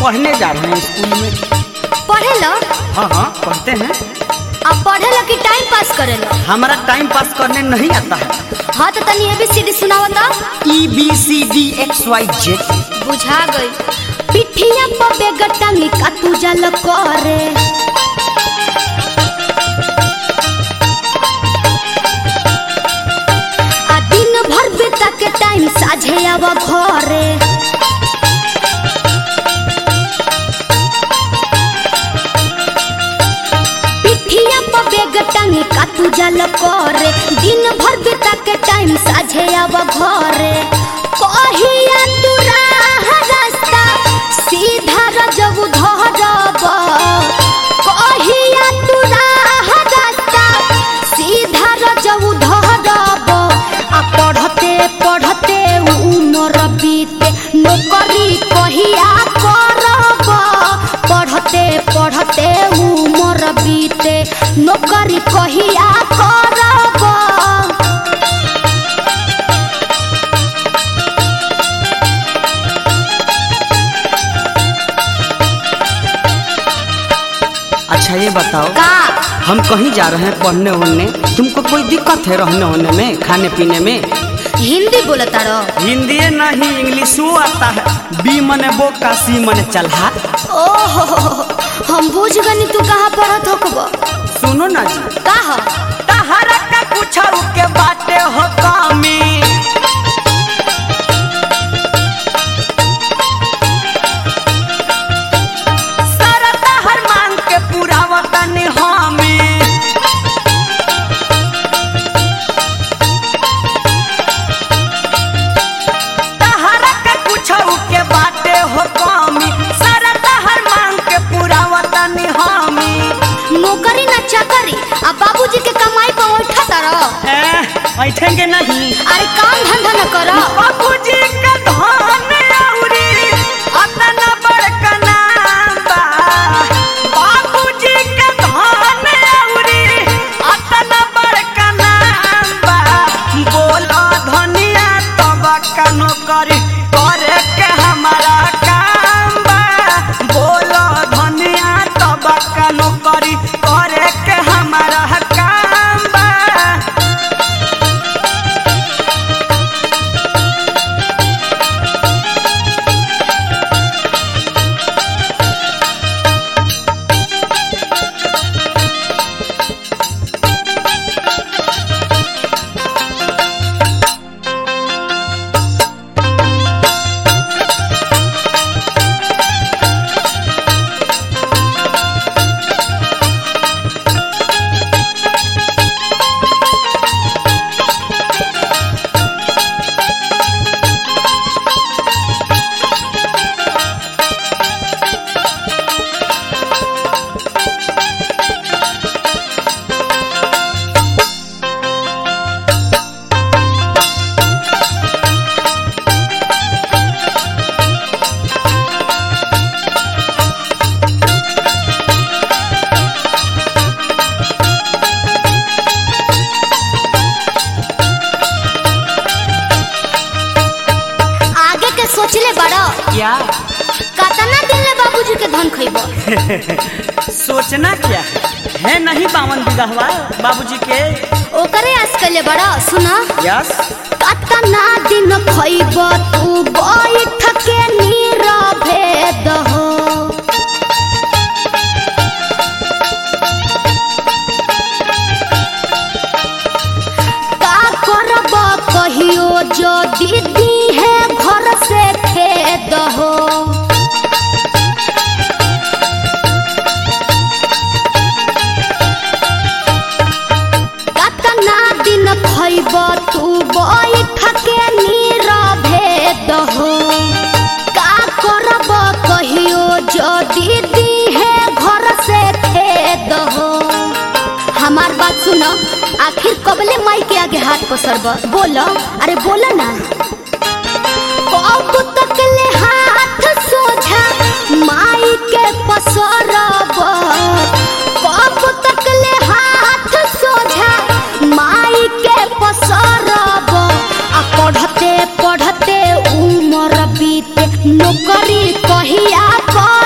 पढ़ने जा रहे हैं स्कूल में पढ़े लो हाँ हाँ पढ़ते हैं अब पढ़े लो कि टाइम पास करे लो हमारा टाइम पास करने नहीं आता है हाँ तो तनी एबीसीडी सुनाओ तो ई B C D X Y Z बुझा गई पिठिया पर बेगटांगी का तू जल करे आ दिन भर बेटा के टाइम साझे आवा घरे पिठिया पर बेगटांगी का तू जल करे दिन भर बेटा के टाइम साझे आवा घरे कहिया तू राह रास्ता सीधा रजब धरब कहिया तू राह रास्ता सीधा रजब धरब आ पढ़ते पढ़ते उमर बीते नौकरी कहिया करब पढ़ते पढ़ते उमर बीते नौकरी कहिया करब अच्छा ये बताओ का हम कहीं जा रहे हैं पढ़ने उड़ने तुमको कोई दिक्कत है रहने होने में खाने पीने में हिंदी बोलता रहो हिंदी नहीं इंग्लिशो आता है बी मने बो का सी मने चलहा ओहो हम बुझ गनी तू कहाँ पढ़त होकबो सुनो ना जी का हो तहरा का कुछ के बाटे हो कामी सारा तहर मांग के पूरा वतन हामी तहरा के कुछ के बाटे हो कामी सारा तहर मांग के पूरा वतन हामी नौकरी ना चाकरी आ बाबूजी के कमाई पर उठा रहो ऐठेंगे नहीं अरे काम धंधा न करो बाबूजी का धन औरी अतना बड़का नाम बा बाबूजी का धन औरी अतना बड़का नाम बा बोलो धनिया तब का नौकरी करे के हमारा काम बा बोलो धनिया तब का नौकरी करे के हमारा काम बा आगे के सोचले बड़ो क्या कतना दिन ले बाबूजी के धन खइबो सोचना क्या है है नहीं बावन विधवा बाबूजी के ओकरे आस कले बड़ो सुना यस कतना दिन खइबो तू बैठ के नीरवे दहो का करब कहियो जो दीदी है घर से खेद हो कतना दिन खइब तू बैठ के नीरवे दहो का करब कहियो जो दीदी है घर से खेद हो हमार बात सुनो आखिर कबले माई के आगे हाथ पसरब बोलो अरे बोलो ना कब तक ले हाथ सोझा माई के पसरब कब तक ले हाथ सोझा माई के पसरब आ पढ़ते पढ़ते उमर बीते नौकरी कहिया कर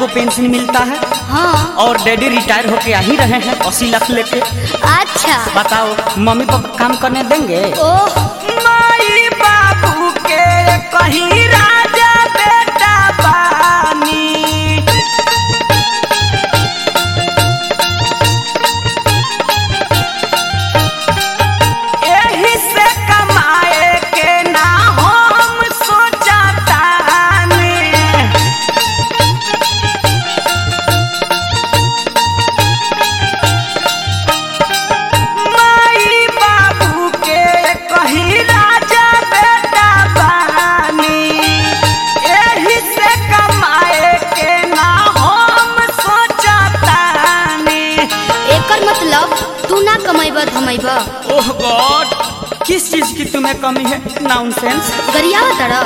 को पेंशन मिलता है हाँ और डैडी रिटायर होके आ ही रहे हैं अस्सी लाख लेके अच्छा बताओ मम्मी पापा काम करने देंगे ओह माई बाबू के कहीं राजा बेटा बानी एही से कमाए के ना हम सोचतानी माई बाबू के कहीं राजा बेटा बानी एही से कमाए के ना हम सोचतानी एकर मतलब तू ना कमाइब धमाइब ओह गॉड किस चीज की तुम्हें कमी है नॉनसेंस गरियावा तड़ा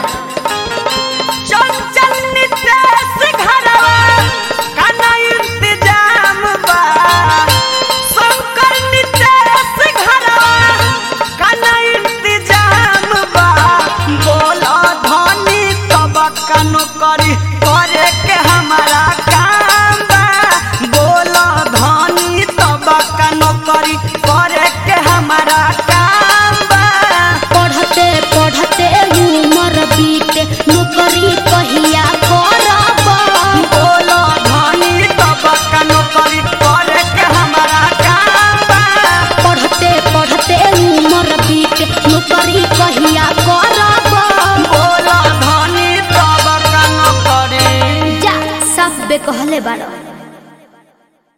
चंचल नितेश घरवा काना इंतजाम बा शंकर नितेश घरवा काना इंतजाम बा बोला धनी तब कनो करी करे के हमारा काम बा बोला धनी तब कनो करी करे के हमारा काम बा पढ़ते पढ़ते उमर बीते नौकरी कहिया करब बोलो धनी तब कनो करी करे के हमारा काम बा पढ़ते पढ़ते उमर बीते नौकरी कहिया करब बोलो धनी तब कनो करी जा सब बे कहले बाड़